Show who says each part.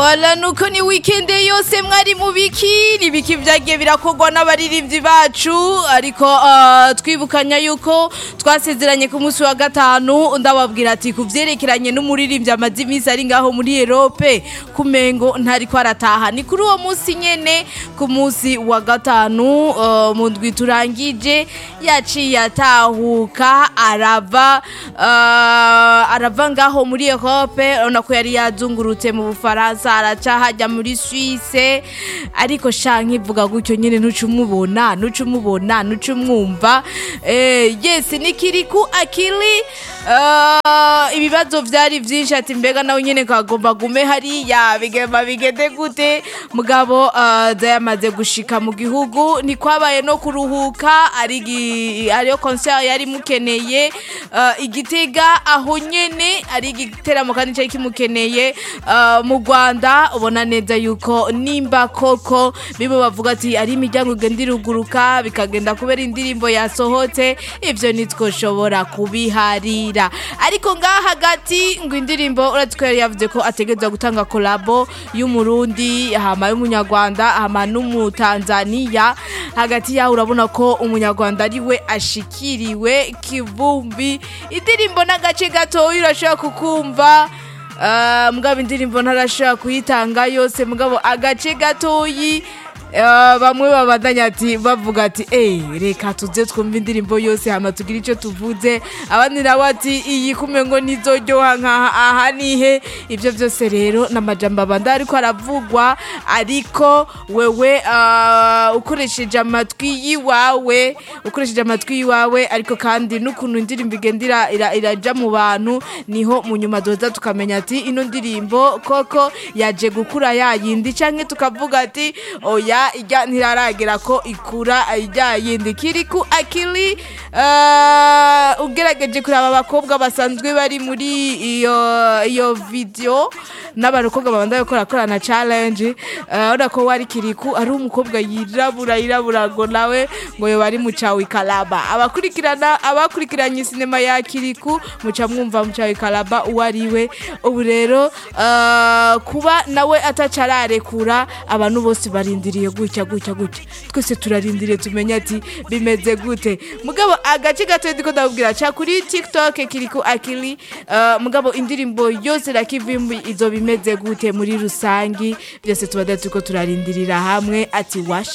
Speaker 1: wala nuko ni weekend yose mwari mu biki ni biki vyagiye birakorwa n'abaririmbyi bacu ariko uh, twibukanya yuko twasezeranye ku munsi wa gatanu ndababwira ati ku vyerekeranye n'umuririmbyi amaze iminsi ari ngaho muri Europe kumengo ntariko arataha ni kuri uwo munsi nyene ku munsi wa gatanu uh, mu ndwi turangije yaciye atahuka arava uh, arava ngaho muri Europe urabona ko yari yazungurutse mu Bufaransa araca hajya muri Suisse ariko shanka ivuga gutyo nyene ntuca umubona ntuca umubona ntuca umwumva eh, yes nikiri ku akili uh, ibibazo vyari vyinshi ati mbega nawe nyene kagomba gume hariya bigema bigende gute mugabo uh, yamaze gushika mu gihugu ntikwabaye no kuruhuka ari gi- ariyo concert yari mukeneye uh, igitega aho nyene ari igiteramo kandi cari kimukeneye uh, mu Rwanda ubona neza yuko nimba koko bibo bavuga ati ari imiryango igenda iruguruka bikagenda kubera indirimbo yasohotse ivyo nitwoshobora kubiharira ariko ngaha hagati ngo indirimbo uretse ko yari yavuze ko ategerezwa gutanga kolabo y'umurundi hama y'umunyarwanda hama n'umutanzaniya hagati yaho urabona ko umunyarwanda ari we ashikiriwe kivumbi indirimbo n'agace gatoya urashobora kukumva Ah, mugabo indirimbo ntarashobora kuyitanga yose mugabo agace gatoyi ah, bamwe babandanya ati bavuga ati eh reka tuze twumve indirimbo yose hama tugire icyo tuvuze abandi nabo ati iyi kume ngo nizoryoha nkaha aha nihe ibyo byose rero n'amajambo abanda ariko aravugwa ariko wewe ah, ukoresheje amatwi yiwawe ukoresheje amatwi yiwawe ariko kandi n'ukuntu indirimbo igenda ira- ira- iraja mu bantu niho mu nyuma doza tukamenya ati ino ndirimbo koko yaje gukura yayindi canke tukavuga ati oya ijya ntiraragera ko ikura ijya yindi kiri ku akili uh, ugerageje kuraba abakobwa basanzwe bari muri iyo iyo video n'abarokobwa babanda gukora korana challenge uh, urabona ko wari kiriku ari umukobwa yirabura yirabura ngo nawe ngo yo bari mu cawi kalaba abakurikirana abakurikiranye sinema ya kiriku muca mwumva mu cawi kalaba uwo ari we ubu rero uh, kuba nawe atacararekura abantu bose barindiriye gutya gutya gutya twese turarindiriye tumenye ati bimeze gute mugabo agace gato ndiko ndababwira ca kuri tiktok kiriku akili uh, mugabo indirimbo yose na kivimbi izo bimeze gute muri rusangi byose tuba turiko turarindirira hamwe ati wash